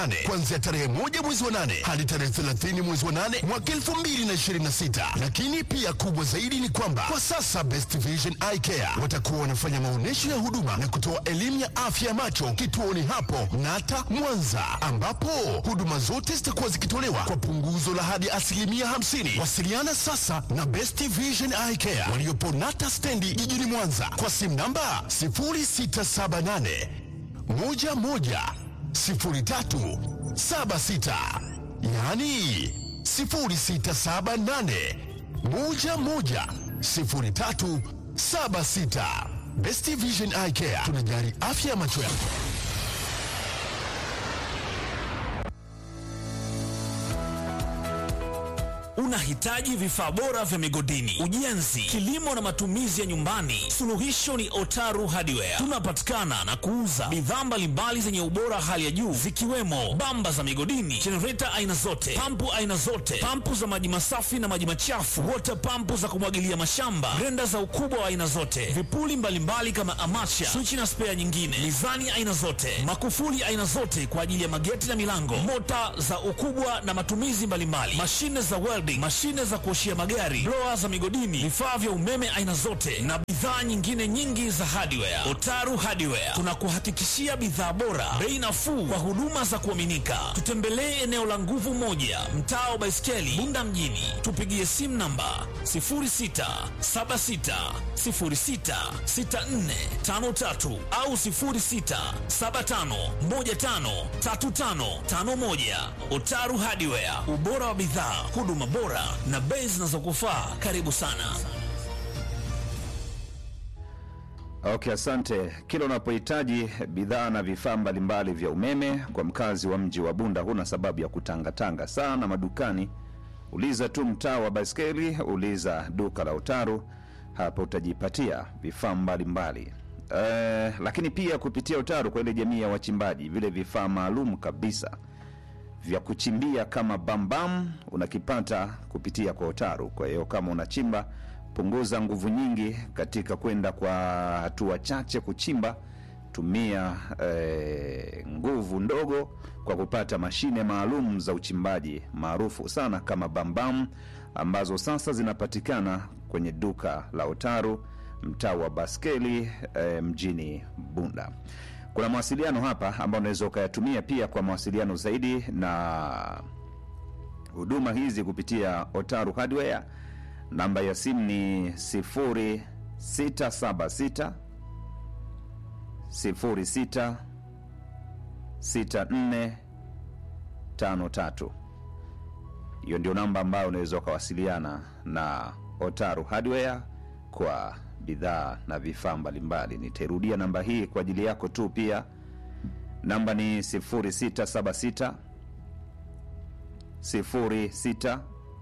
nane kuanzia tarehe moja mwezi wa nane hadi tarehe 30 mwezi wa nane mwaka 2026. Lakini pia kubwa zaidi ni kwamba kwa sasa Best Vision Eye Care watakuwa wanafanya maonyesho ya huduma na kutoa elimu ya afya ya macho kituoni hapo Nata Mwanza, ambapo huduma zote zitakuwa zikitolewa kwa punguzo la hadi asilimia 50. Wasiliana sasa na Best Vision Eye Care waliopo Nata stendi jijini Mwanza kwa simu namba 0678 11 03 76, yaani 0678 11 03 76. Best Vision Eye Care tunajali afya ya macho yako. Unahitaji vifaa bora vya migodini, ujenzi, kilimo na matumizi ya nyumbani? Suluhisho ni Otaru Hardware. Tunapatikana na kuuza bidhaa mbalimbali zenye ubora hali ya juu zikiwemo bamba za migodini, jenereta aina zote, pampu aina zote, pampu za maji masafi na maji machafu, water pampu za kumwagilia mashamba, grenda za ukubwa wa aina zote, vipuli mbalimbali kama amacha, swichi na spea nyingine, mizani aina zote, makufuli aina zote kwa ajili ya mageti na milango, mota za ukubwa na matumizi mbalimbali, mashine za welding, mashine za kuoshia magari, blower za migodini, vifaa vya umeme aina zote na bidhaa nyingine nyingi za hardware. Otaru Hardware tunakuhakikishia bidhaa bora, bei nafuu kwa huduma za kuaminika. Tutembelee eneo la Nguvu Moja, mtaa wa Baiskeli, Bunda mjini. Tupigie simu namba 0676066453 au 0675153551. Otaru Hardware, ubora wa bidhaa, huduma bora na bei zinazokufaa. Karibu sana. Okay, asante. Kila unapohitaji bidhaa na vifaa mbalimbali vya umeme kwa mkazi wa mji wa Bunda, huna sababu ya kutangatanga sana madukani. Uliza tu mtaa wa Baiskeli, uliza duka la Utaru, hapo utajipatia vifaa mbalimbali. Eh, lakini pia kupitia Utaru kwa ile jamii ya wachimbaji, vile vifaa maalum kabisa vya kuchimbia kama bambam unakipata kupitia kwa Otaru. Kwa hiyo kama unachimba, punguza nguvu nyingi katika kwenda kwa hatua chache kuchimba. Tumia eh, nguvu ndogo kwa kupata mashine maalum za uchimbaji maarufu sana kama bambam, ambazo sasa zinapatikana kwenye duka la Otaru mtaa wa Baskeli eh, mjini Bunda. Kuna mawasiliano hapa ambayo unaweza ukayatumia pia kwa mawasiliano zaidi na huduma hizi kupitia Otaru Hardware. Namba ya simu ni 0676 06 6453. Hiyo ndio namba ambayo unaweza ukawasiliana na Otaru Hardware kwa bidhaa na vifaa mbalimbali. Nitairudia namba hii kwa ajili yako tu pia. Namba ni 0676 06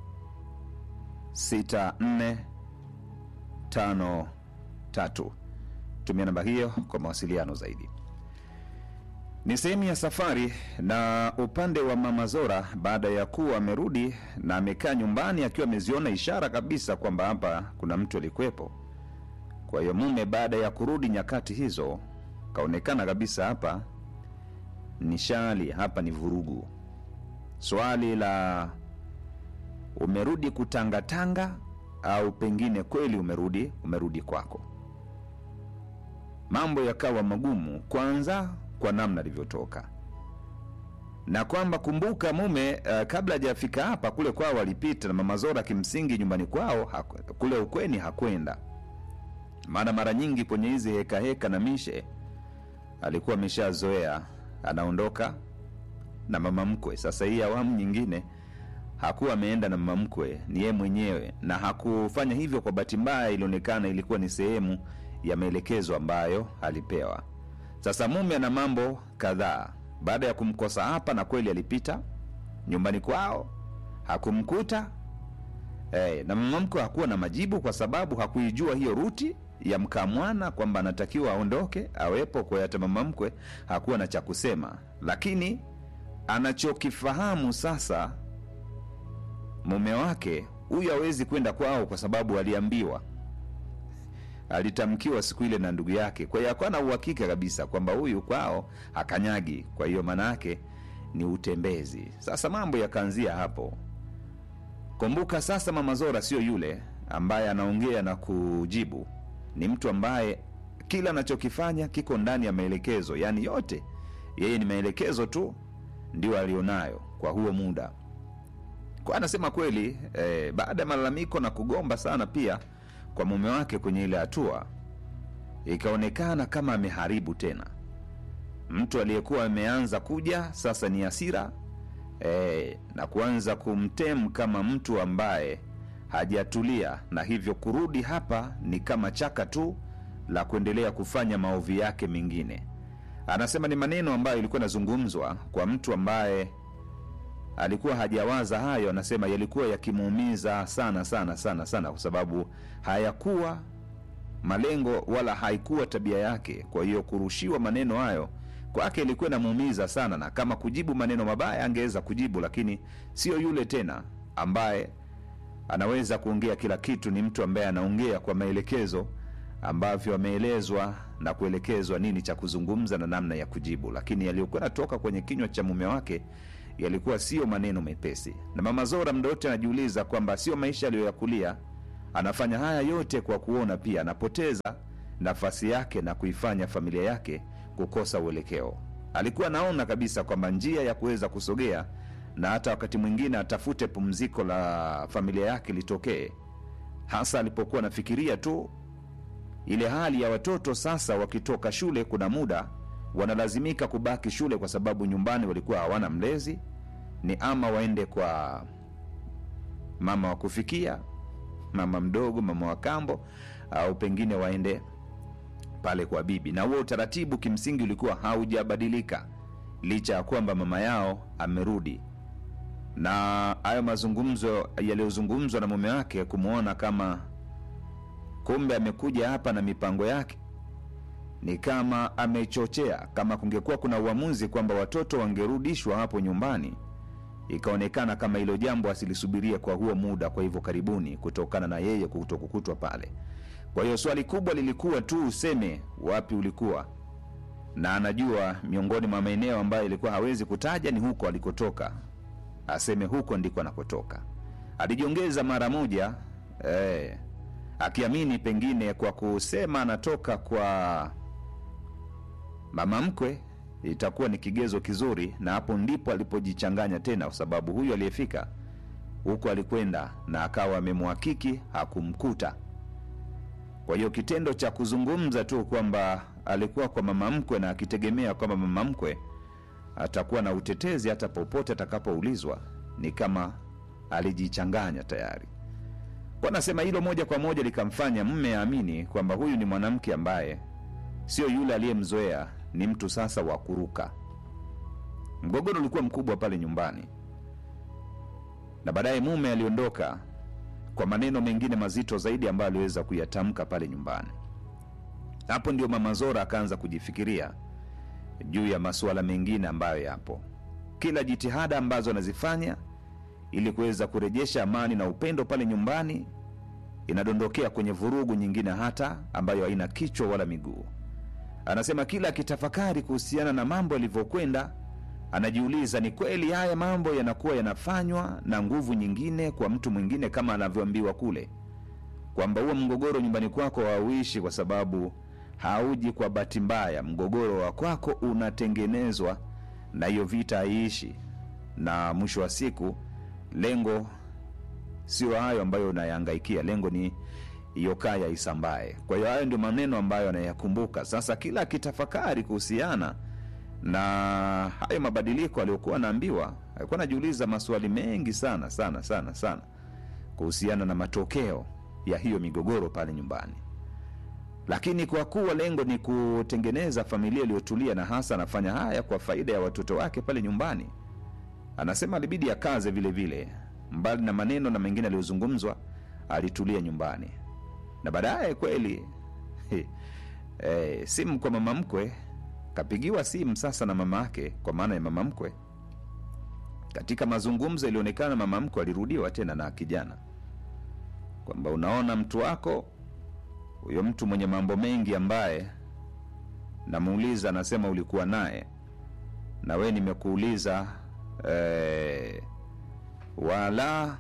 6453. Tumia namba hiyo kwa mawasiliano zaidi. Ni sehemu ya safari na upande wa Mama Zora, baada ya kuwa amerudi na amekaa nyumbani akiwa ameziona ishara kabisa kwamba hapa kuna mtu alikuwepo. Kwa hiyo mume baada ya kurudi nyakati hizo, kaonekana kabisa hapa ni shali, hapa ni vurugu. Swali la umerudi kutangatanga au pengine kweli umerudi umerudi kwako. Mambo yakawa magumu, kwanza kwa namna alivyotoka na kwamba kumbuka, mume uh, kabla hajafika hapa, kule kwao alipita na mama Zora, kimsingi nyumbani kwao haku, kule ukweni hakwenda, maana mara nyingi kwenye hizi heka heka na mishe alikuwa ameshazoea, anaondoka na mama mkwe. Sasa hii awamu nyingine hakuwa ameenda na mama mkwe, ni yeye mwenyewe, na hakufanya hivyo kwa bahati mbaya, ilionekana ilikuwa ni sehemu ya maelekezo ambayo alipewa. Sasa mume ana mambo kadhaa baada ya kumkosa hapa, na kweli alipita nyumbani kwao hakumkuta eh, na mama mkwe hakuwa na majibu kwa sababu hakuijua hiyo ruti ya mkamwana kwamba anatakiwa aondoke awepo. Kwa hiyo hata mama mkwe hakuwa na cha kusema, lakini anachokifahamu sasa mume wake huyu hawezi kwenda kwao kwa sababu aliambiwa alitamkiwa siku ile na ndugu yake. Kwa hiyo hakuwa na uhakika kabisa kwamba huyu kwao hakanyagi. Kwa hiyo maana yake ni utembezi. Sasa mambo yakaanzia hapo. Kumbuka sasa, mama Zora sio yule ambaye anaongea na kujibu, ni mtu ambaye kila anachokifanya kiko ndani ya maelekezo, yaani yote yeye ni maelekezo tu ndio alionayo kwa huo muda. Kwa anasema kweli eh, baada ya malalamiko na kugomba sana pia kwa mume wake kwenye ile hatua, ikaonekana kama ameharibu tena. Mtu aliyekuwa ameanza kuja sasa ni hasira eh, na kuanza kumtem kama mtu ambaye hajatulia, na hivyo kurudi hapa ni kama chaka tu la kuendelea kufanya maovu yake mengine. Anasema ni maneno ambayo ilikuwa inazungumzwa kwa mtu ambaye alikuwa hajawaza hayo. Anasema yalikuwa yakimuumiza sana sana sana sana, kwa sababu hayakuwa malengo wala haikuwa tabia yake. Kwa hiyo kurushiwa maneno hayo kwake ilikuwa inamuumiza sana, na kama kujibu maneno mabaya angeweza kujibu, lakini sio yule tena ambaye anaweza kuongea kila kitu. Ni mtu ambaye anaongea kwa maelekezo ambavyo ameelezwa na kuelekezwa nini cha kuzungumza na namna ya kujibu, lakini yaliyokuwa yanatoka kwenye kinywa cha mume wake yalikuwa sio maneno mepesi. Na mama Zora muda wote anajiuliza kwamba sio maisha aliyoyakulia. Anafanya haya yote kwa kuona pia anapoteza nafasi yake na kuifanya familia yake kukosa uelekeo. Alikuwa anaona kabisa kwamba njia ya kuweza kusogea na hata wakati mwingine atafute pumziko la familia yake litokee, hasa alipokuwa anafikiria tu ile hali ya watoto sasa wakitoka shule, kuna muda wanalazimika kubaki shule kwa sababu nyumbani walikuwa hawana mlezi, ni ama waende kwa mama wa kufikia, mama mdogo, mama wa kambo, au pengine waende pale kwa bibi. Na huo utaratibu kimsingi ulikuwa haujabadilika licha ya kwamba mama yao amerudi, na hayo mazungumzo yaliyozungumzwa na mume wake kumwona kama kumbe amekuja hapa na mipango yake ni kama amechochea. Kama kungekuwa kuna uamuzi kwamba watoto wangerudishwa hapo nyumbani, ikaonekana kama hilo jambo asilisubirie kwa huo muda, kwa hivyo karibuni, kutokana na yeye kutokukutwa pale. Kwa hiyo swali kubwa lilikuwa tu useme wapi ulikuwa, na anajua miongoni mwa maeneo ambayo ilikuwa hawezi kutaja ni huko alikotoka, aseme huko ndiko anakotoka. Alijiongeza mara moja eh, akiamini pengine kwa kusema anatoka kwa mama mkwe itakuwa ni kigezo kizuri, na hapo ndipo alipojichanganya tena, kwa sababu huyu aliyefika huko alikwenda na akawa amemhakiki hakumkuta. Kwa hiyo kitendo cha kuzungumza tu kwamba alikuwa kwa mama mkwe na akitegemea kwamba mama mkwe atakuwa na utetezi hata popote atakapoulizwa, ni kama alijichanganya tayari. Kwa nasema hilo moja kwa moja likamfanya mme aamini kwamba huyu ni mwanamke ambaye sio yule aliyemzoea, ni mtu sasa wa kuruka. Mgogoro ulikuwa mkubwa pale nyumbani, na baadaye mume aliondoka kwa maneno mengine mazito zaidi ambayo aliweza kuyatamka pale nyumbani. Hapo ndio mama Zora akaanza kujifikiria juu ya masuala mengine ambayo yapo, kila jitihada ambazo anazifanya ili kuweza kurejesha amani na upendo pale nyumbani inadondokea kwenye vurugu nyingine hata ambayo haina kichwa wala miguu. Anasema kila akitafakari kuhusiana na mambo yalivyokwenda, anajiuliza ni kweli haya mambo yanakuwa yanafanywa na nguvu nyingine kwa mtu mwingine, kama anavyoambiwa kule kwamba huo mgogoro nyumbani kwako hauishi kwa sababu hauji kwa bahati mbaya. Mgogoro wa kwako unatengenezwa na hiyo vita haiishi, na mwisho wa siku lengo sio hayo ambayo unayahangaikia, lengo ni hiyo kaya isambae. Kwa hiyo hayo ndio maneno ambayo anayakumbuka sasa, kila akitafakari kuhusiana na hayo mabadiliko aliyokuwa anaambiwa. Alikuwa anajiuliza maswali mengi sana sana sana sana kuhusiana na matokeo ya hiyo migogoro pale nyumbani, lakini kwa kuwa lengo ni kutengeneza familia iliyotulia, na hasa anafanya haya kwa faida ya watoto wake pale nyumbani, anasema alibidi akaze vile vile mbali na maneno na mengine aliyozungumzwa, alitulia nyumbani na baadaye kweli e, simu kwa mama mkwe, kapigiwa simu sasa na mama yake, kwa maana ya mama mkwe. Katika mazungumzo ilionekana mama mkwe alirudiwa tena na kijana kwamba unaona, mtu wako huyo, mtu mwenye mambo mengi ambaye namuuliza, anasema ulikuwa naye na we nimekuuliza eh, wala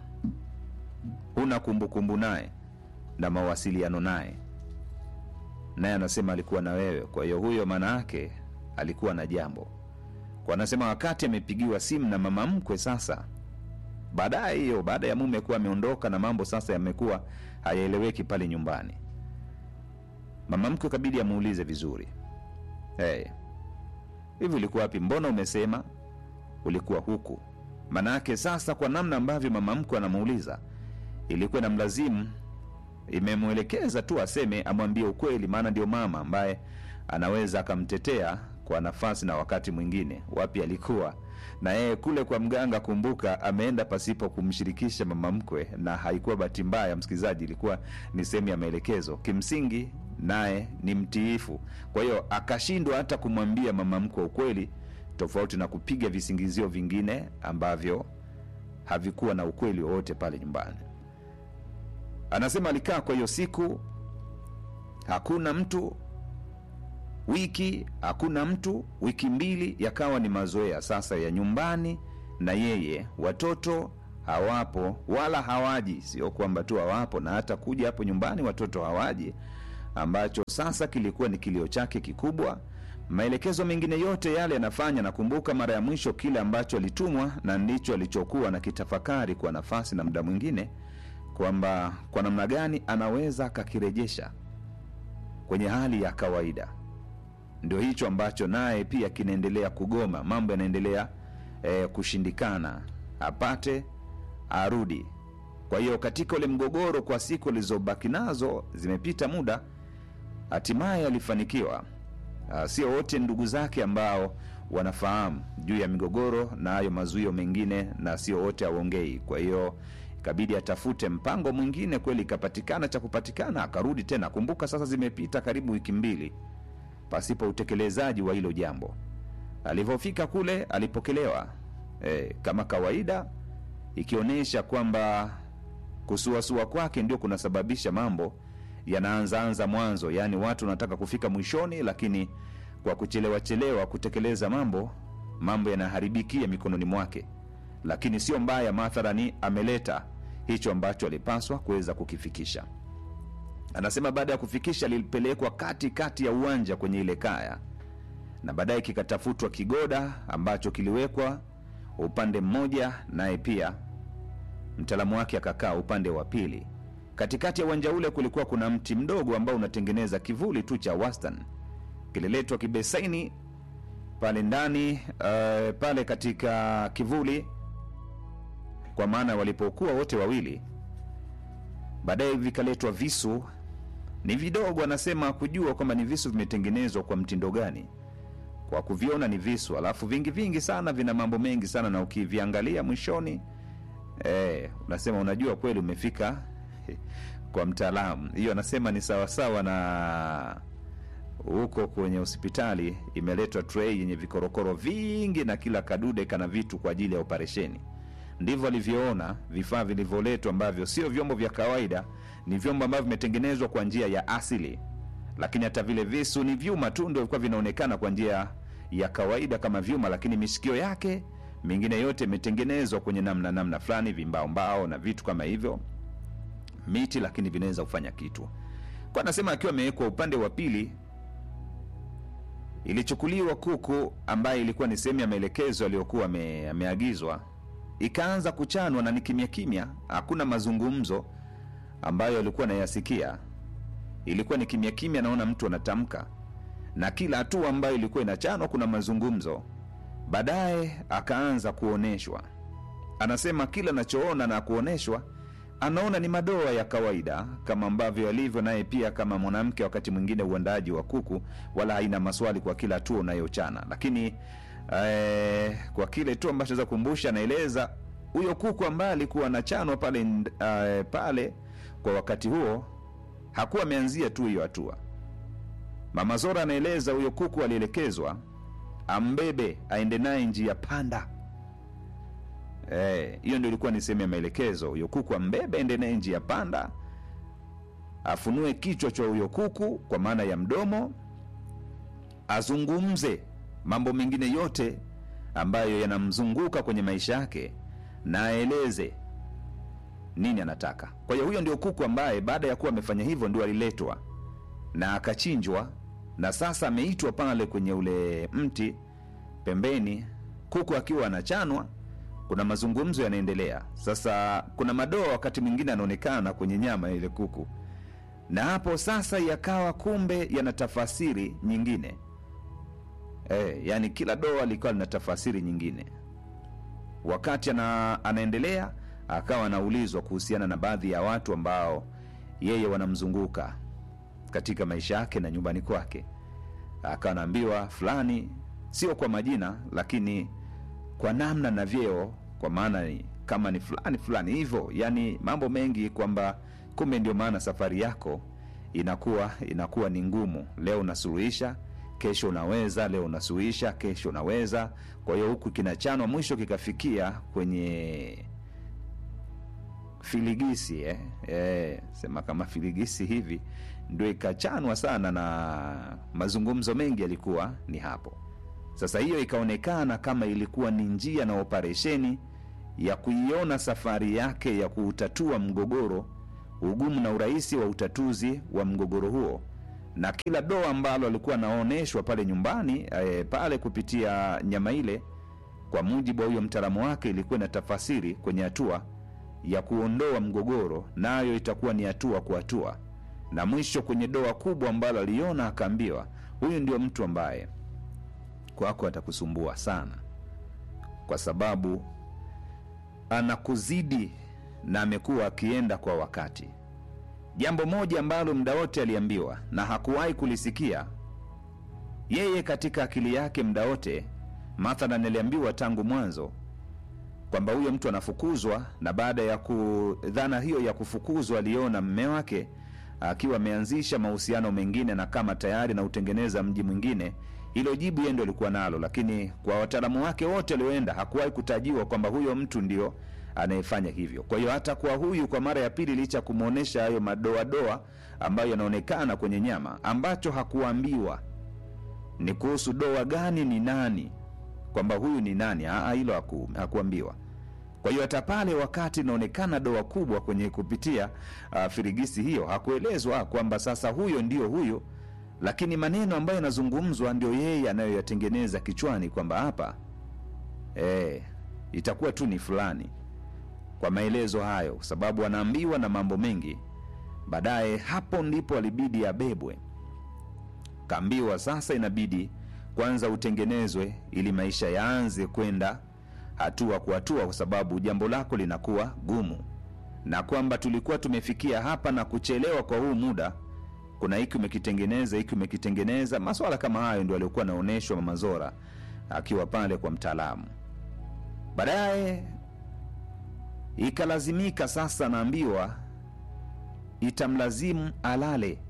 huna kumbukumbu naye na mawasiliano naye naye anasema alikuwa na wewe kwa hiyo huyo maana yake alikuwa na jambo kwa anasema wakati amepigiwa simu na mama mkwe sasa baadaye hiyo baada ya mume kuwa ameondoka na mambo sasa yamekuwa hayaeleweki pale nyumbani mama mkwe kabidi amuulize vizuri hey, hivi ulikuwa wapi mbona umesema ulikuwa huku manake sasa kwa namna ambavyo mama mkwe anamuuliza ilikuwa na mlazimu imemwelekeza tu aseme amwambie ukweli maana ndio mama ambaye anaweza akamtetea kwa nafasi na wakati mwingine wapi alikuwa na yeye kule kwa mganga kumbuka ameenda pasipo kumshirikisha mama mkwe na haikuwa bahati mbaya msikilizaji ilikuwa ni sehemu ya maelekezo kimsingi naye ni mtiifu kwa hiyo akashindwa hata kumwambia mama mkwe ukweli tofauti na kupiga visingizio vingine ambavyo havikuwa na ukweli wowote pale nyumbani anasema alikaa kwa hiyo siku hakuna mtu wiki hakuna mtu wiki mbili yakawa ni mazoea sasa ya nyumbani na yeye watoto hawapo wala hawaji sio kwamba tu hawapo na hata kuja hapo nyumbani watoto hawaji ambacho sasa kilikuwa ni kilio chake kikubwa maelekezo mengine yote yale yanafanya nakumbuka mara ya mwisho kile ambacho alitumwa na ndicho alichokuwa na kitafakari kwa nafasi na muda mwingine kwamba kwa namna gani anaweza akakirejesha kwenye hali ya kawaida ndio hicho ambacho naye pia kinaendelea kugoma mambo yanaendelea eh, kushindikana apate arudi kwa hiyo katika ule mgogoro kwa siku alizobaki nazo zimepita muda hatimaye alifanikiwa uh, sio wote ndugu zake ambao wanafahamu juu ya migogoro na hayo mazuio mengine na sio wote aongei kwa hiyo ikabidi atafute mpango mwingine kweli ikapatikana cha kupatikana akarudi tena kumbuka sasa zimepita karibu wiki mbili pasipo utekelezaji wa hilo jambo alivyofika kule alipokelewa e, kama kawaida ikionyesha kwamba kusuasua kwake ndio kunasababisha mambo yanaanzaanza mwanzo yaani watu wanataka kufika mwishoni lakini kwa kuchelewa chelewa kutekeleza mambo mambo yanaharibikia mikononi mwake lakini sio mbaya mathalani ameleta hicho ambacho alipaswa kuweza kukifikisha anasema baada ya kufikisha lilipelekwa kati kati ya uwanja kwenye ile kaya na baadaye kikatafutwa kigoda ambacho kiliwekwa upande mmoja naye pia mtaalamu wake akakaa upande wa pili katikati ya uwanja ule kulikuwa kuna mti mdogo ambao unatengeneza kivuli tu cha wastan kililetwa kibesaini pale ndani uh, pale katika kivuli kwa maana walipokuwa wote wawili baadaye vikaletwa visu ni vidogo anasema kujua kwamba ni visu vimetengenezwa kwa mtindo gani kwa kuviona ni visu alafu vingi vingi sana vina mambo mengi sana na ukiviangalia mwishoni eh, unasema unajua kweli umefika kwa mtaalamu hiyo anasema ni sawasawa na huko kwenye hospitali imeletwa trei yenye vikorokoro vingi na kila kadude kana vitu kwa ajili ya operesheni ndivyo alivyoona vifaa vilivyoletwa ambavyo sio vyombo vya kawaida ni vyombo ambavyo vimetengenezwa kwa njia ya asili lakini hata vile visu ni vyuma tu ndio vilikuwa vinaonekana kwa njia ya kawaida kama vyuma lakini mishikio yake mingine yote imetengenezwa kwenye namna namna fulani vimbaombao na vitu kama hivyo miti lakini vinaweza kufanya kitu kwa anasema akiwa amewekwa upande wa pili ilichukuliwa kuku ambaye ilikuwa ni sehemu ya maelekezo aliyokuwa ame, ameagizwa ikaanza kuchanwa na ni kimya kimya hakuna mazungumzo ambayo alikuwa anayasikia ilikuwa ni kimya kimya naona mtu anatamka na kila hatua ambayo ilikuwa inachanwa kuna mazungumzo baadaye akaanza kuonyeshwa anasema kila anachoona na kuonyeshwa anaona ni madoa ya kawaida kama ambavyo alivyo naye pia kama mwanamke wakati mwingine uandaaji wa kuku wala haina maswali kwa kila hatua unayochana lakini eh, kwa kile tu ambacho naweza kukumbusha anaeleza huyo kuku ambaye alikuwa anachanwa pale eh, pale kwa wakati huo hakuwa ameanzia tu hiyo hatua mama zora anaeleza huyo kuku alielekezwa ambebe aende naye njia panda Eh, hiyo ndio ilikuwa ni sehemu ya maelekezo huyo kuku ambebe ende naye njia panda afunue kichwa cha huyo kuku kwa maana ya mdomo azungumze mambo mengine yote ambayo yanamzunguka kwenye maisha yake na aeleze nini anataka. Kwa hiyo huyo ndio kuku ambaye baada ya kuwa amefanya hivyo ndio aliletwa na akachinjwa, na sasa ameitwa pale kwenye ule mti pembeni, kuku akiwa anachanwa. Kuna mazungumzo yanaendelea. Sasa kuna madoa wakati mwingine anaonekana kwenye nyama ya ile kuku, na hapo sasa yakawa kumbe yana tafasiri nyingine. E, yani kila doa likawa lina tafasiri nyingine. Wakati ana, anaendelea akawa anaulizwa kuhusiana na baadhi ya watu ambao yeye wanamzunguka katika maisha yake na nyumbani kwake, akawa anaambiwa fulani, sio kwa majina, lakini kwa namna na vyeo, kwa maana ni kama ni fulani fulani hivyo, yani mambo mengi, kwamba kumbe ndio maana safari yako inakuwa inakuwa ni ngumu. Leo unasuluhisha, kesho unaweza, leo unasuluhisha, kesho unaweza. Kwa hiyo huku kinachanwa, mwisho kikafikia kwenye filigisi eh? Eh, sema kama filigisi hivi ndio ikachanwa sana, na mazungumzo mengi yalikuwa ni hapo. Sasa hiyo ikaonekana kama ilikuwa ni njia na operesheni ya kuiona safari yake ya kuutatua mgogoro, ugumu na urahisi wa utatuzi wa mgogoro huo, na kila doa ambalo alikuwa anaonyeshwa pale nyumbani eh, pale kupitia nyama ile, kwa mujibu wa huyo mtaalamu wake, ilikuwa na tafasiri kwenye hatua ya kuondoa mgogoro, nayo itakuwa ni hatua kwa hatua, na mwisho kwenye doa kubwa ambalo aliona, akaambiwa huyu ndio mtu ambaye kwako atakusumbua sana, kwa sababu anakuzidi na amekuwa akienda kwa wakati. Jambo moja ambalo muda wote aliambiwa na hakuwahi kulisikia yeye katika akili yake muda wote, mathalan, aliambiwa tangu mwanzo kwamba huyo mtu anafukuzwa, na baada ya kudhana hiyo ya kufukuzwa, aliona mme wake akiwa ameanzisha mahusiano mengine na kama tayari na utengeneza mji mwingine. Hilo jibu yeye ndo alikuwa nalo, lakini kwa wataalamu wake wote walioenda hakuwahi kutajiwa kwamba huyo mtu ndio anayefanya hivyo. Kwa hiyo hata kwa huyu, kwa mara ya pili, licha ya kumwonyesha hayo madoadoa ambayo yanaonekana kwenye nyama, ambacho hakuambiwa ni kuhusu doa gani, ni nani, kwamba huyu ni nani. Aa, hilo haku, hakuambiwa. Kwa hiyo hata pale wakati inaonekana doa kubwa kwenye kupitia uh, firigisi hiyo hakuelezwa kwamba sasa huyo ndio huyo, lakini maneno ambayo yanazungumzwa ndio yeye anayoyatengeneza kichwani kwamba hapa eh, itakuwa tu ni fulani, kwa maelezo hayo, kwa sababu anaambiwa na mambo mengi. Baadaye hapo ndipo alibidi abebwe, kaambiwa sasa inabidi kwanza utengenezwe ili maisha yaanze kwenda hatua kwa hatua, kwa sababu jambo lako linakuwa gumu, na kwamba tulikuwa tumefikia hapa na kuchelewa kwa huu muda, kuna hiki umekitengeneza, hiki umekitengeneza. Maswala kama hayo ndio aliokuwa anaonyeshwa Mama Zora akiwa pale kwa mtaalamu. Baadaye ikalazimika sasa, naambiwa itamlazimu alale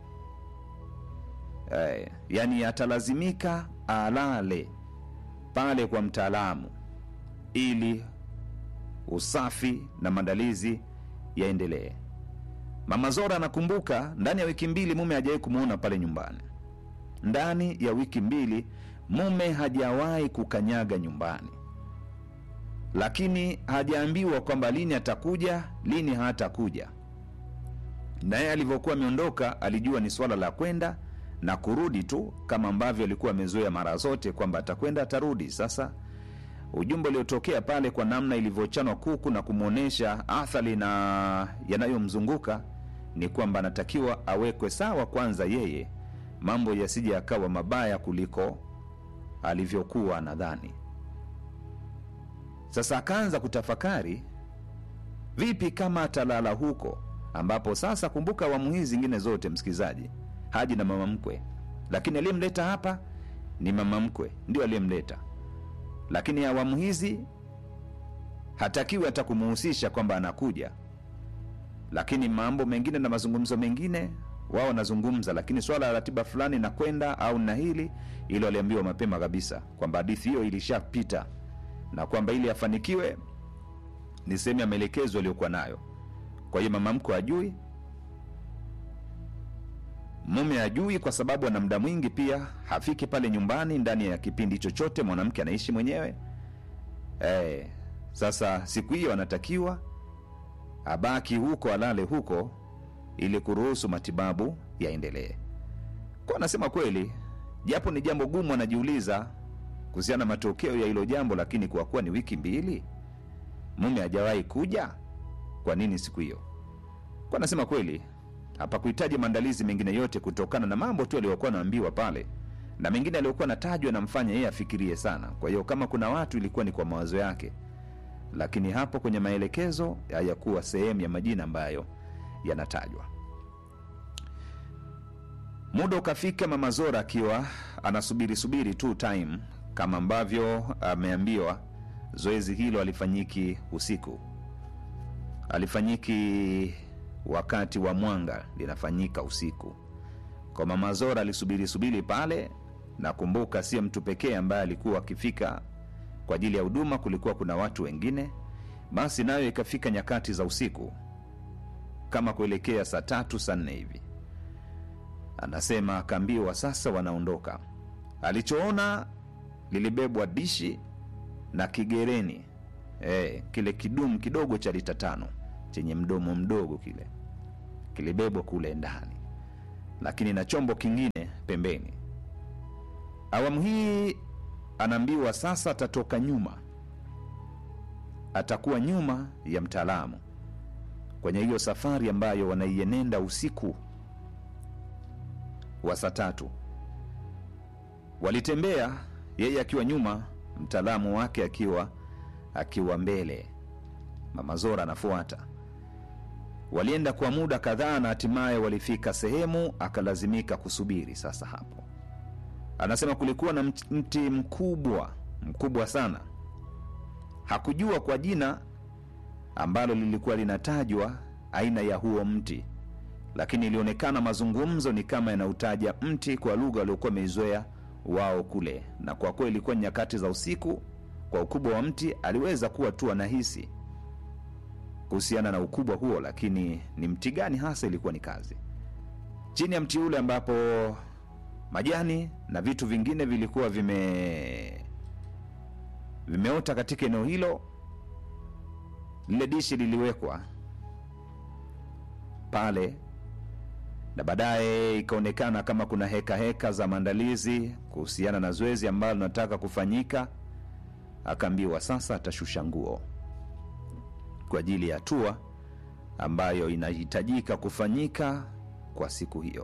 eh, yani atalazimika alale pale kwa mtaalamu ili usafi na maandalizi yaendelee. Mama Zora anakumbuka ndani ya wiki mbili mume hajawahi kumwona pale nyumbani. Ndani ya wiki mbili mume hajawahi kukanyaga nyumbani, lakini hajaambiwa kwamba lini atakuja, lini hatakuja. Naye alivyokuwa ameondoka, alijua ni swala la kwenda na kurudi tu, kama ambavyo alikuwa amezoea mara zote kwamba atakwenda atarudi. Sasa ujumbe uliotokea pale kwa namna ilivyochanwa kuku na kumwonyesha athari na yanayomzunguka ni kwamba anatakiwa awekwe sawa kwanza, yeye mambo yasije yakawa mabaya kuliko alivyokuwa anadhani. Sasa akaanza kutafakari, vipi kama atalala huko, ambapo sasa, kumbuka awamu hizi zingine zote, msikilizaji, Haji na mama mkwe, lakini aliyemleta hapa ni mama mkwe, ndio aliyemleta lakini awamu hizi hatakiwi hata kumuhusisha kwamba anakuja, lakini mambo mengine na mazungumzo mengine wao wanazungumza, lakini swala la ratiba fulani na kwenda au na hili ilo aliambiwa mapema kabisa kwamba hadithi hiyo ilishapita na kwamba ili afanikiwe ni sehemu ya maelekezo aliyokuwa nayo. Kwa hiyo mama mkwe ajui, mume ajui kwa sababu ana muda mwingi pia hafiki pale nyumbani ndani ya kipindi chochote mwanamke anaishi mwenyewe eh, sasa siku hiyo anatakiwa abaki huko alale huko ili kuruhusu matibabu yaendelee kwa anasema kweli japo ni jambo gumu anajiuliza kuhusiana na matokeo ya hilo jambo lakini kwa kuwa ni wiki mbili mume hajawahi kuja kwa nini siku hiyo kwa anasema kweli hapakuhitaji maandalizi mengine yote kutokana na mambo tu aliyokuwa anaambiwa pale na mengine aliyokuwa natajwa namfanya yeye afikirie sana kwa hiyo kama kuna watu ilikuwa ni kwa mawazo yake lakini hapo kwenye maelekezo hayakuwa sehemu ya majina ambayo yanatajwa muda ukafika mama zora akiwa anasubiri subiri tu time kama ambavyo ameambiwa zoezi hilo alifanyiki usiku alifanyiki wakati wa mwanga linafanyika usiku kwa mama zora alisubiri subiri pale na kumbuka sio mtu pekee ambaye alikuwa akifika kwa ajili ya huduma kulikuwa kuna watu wengine basi nayo ikafika nyakati za usiku kama kuelekea saa tatu saa nne hivi anasema akaambiwa sasa wanaondoka alichoona lilibebwa dishi na kigereni e, kile kidumu kidogo cha lita tano chenye mdomo mdogo kile kilibebwa kule ndani lakini na chombo kingine pembeni awamu hii anaambiwa sasa atatoka nyuma atakuwa nyuma ya mtaalamu kwenye hiyo safari ambayo wanaienenda usiku wa saa tatu walitembea yeye akiwa nyuma mtaalamu wake akiwa akiwa mbele mama zora anafuata walienda kwa muda kadhaa na hatimaye walifika sehemu akalazimika kusubiri sasa hapo anasema kulikuwa na mt- mti mkubwa mkubwa sana hakujua kwa jina ambalo lilikuwa linatajwa aina ya huo mti lakini ilionekana mazungumzo ni kama yanautaja mti kwa lugha waliokuwa wameizoea wao kule na kwa kuwa ilikuwa ni nyakati za usiku kwa ukubwa wa mti aliweza kuwa tu anahisi kuhusiana na ukubwa huo lakini ni mti gani hasa ilikuwa ni kazi chini ya mti ule ambapo majani na vitu vingine vilikuwa vime vimeota katika eneo hilo lile dishi liliwekwa pale na baadaye ikaonekana kama kuna heka heka za maandalizi kuhusiana na zoezi ambalo linataka kufanyika akaambiwa sasa atashusha nguo kwa ajili ya hatua ambayo inahitajika kufanyika kwa siku hiyo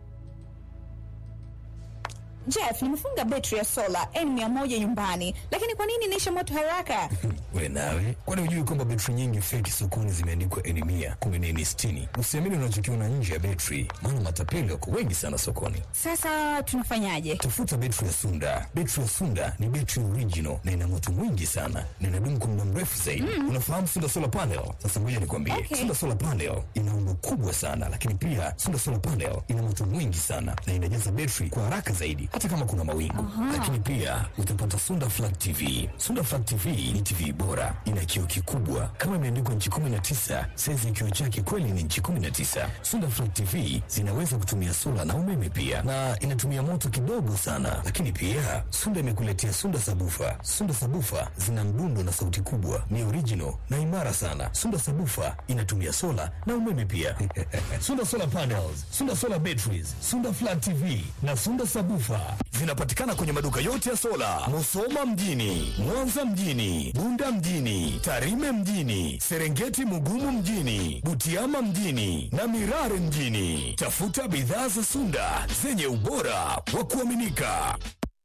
Jeff, nimefunga betri ya sola N100 nyumbani, lakini kwa nini inaisha moto haraka? we nawe kwani hujui kwamba betri nyingi feki sokoni zimeandikwa eni mia kumi na eni sitini usiamini unachokiona nje ya betri maana matapeli wako wengi sana sokoni Sasa tunafanyaje? tafuta betri ya sunda betri ya sunda ni betri original na ina moto mwingi sana na inadumu kwa muda mrefu zaidi unafahamu sunda solar panel sasa ngoja nikwambie Okay. sunda solar panel ina umbo kubwa sana lakini pia sunda solar panel ina moto mwingi sana na inajaza betri kwa haraka zaidi hata kama kuna mawingu lakini pia utapata sunda flat tv sunda flat tv ni tv bora ina kioo kikubwa kama imeandikwa nchi 19 saizi ya kioo chake kweli ni nchi 19 sunda flat tv zinaweza kutumia sola na umeme pia na inatumia moto kidogo sana lakini pia sunda imekuletea sunda sabufa sunda sabufa zina mdundo na sauti kubwa ni original na imara sana sunda sabufa inatumia sola na umeme pia sunda solar panels sunda solar batteries sunda flat tv na sunda sabufa zinapatikana kwenye maduka yote ya sola musoma mjini mwanza mjini bunda mjini tarime mjini serengeti mugumu mjini butiama mjini na mirare mjini tafuta bidhaa za sunda zenye ubora wa kuaminika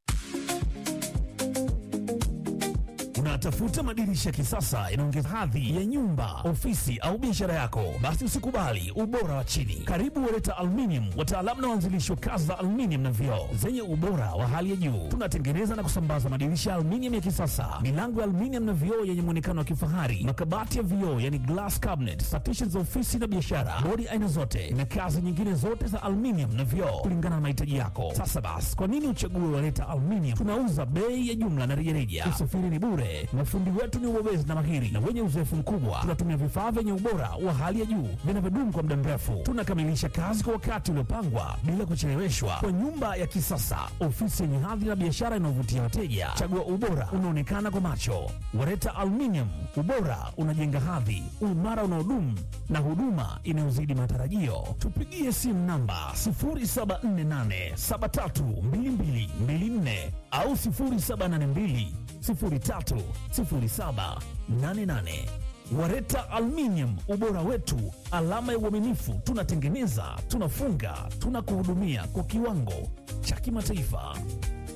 Unatafuta madirisha ya kisasa yanaongeza hadhi ya nyumba, ofisi au biashara yako? Basi usikubali ubora wa chini. Karibu Wereta Aluminium, wataalamu na waanzilishi wa kazi za aluminium na vioo zenye ubora wa hali ya juu. Tunatengeneza na kusambaza madirisha ya aluminium ya kisasa, milango ya aluminium na vioo yenye muonekano wa kifahari, makabati ya vioo yani glass cabinet, partitions za ofisi na biashara, bodi aina zote na kazi nyingine zote za aluminium na vioo kulingana na mahitaji yako. Sasa basi, kwa nini uchague Wereta Aluminium? Tunauza bei ya jumla na rejareja, usafiri ni bure Mafundi wetu ni ubobezi na mahiri na wenye uzoefu mkubwa. Tunatumia vifaa vyenye ubora wa hali ya juu vinavyodumu kwa muda mrefu. Tunakamilisha kazi kwa wakati uliopangwa bila kucheleweshwa, kwa nyumba ya kisasa, ofisi yenye hadhi na biashara inayovutia wateja. Chagua ubora unaonekana kwa macho. Wareta Aluminium, ubora unajenga hadhi, uimara unaodumu na huduma inayozidi matarajio. Tupigie simu namba 0748732224 au 0782 030788. Wareta Aluminium, ubora wetu, alama ya uaminifu. Tunatengeneza, tunafunga, tunakuhudumia kwa kiwango cha kimataifa.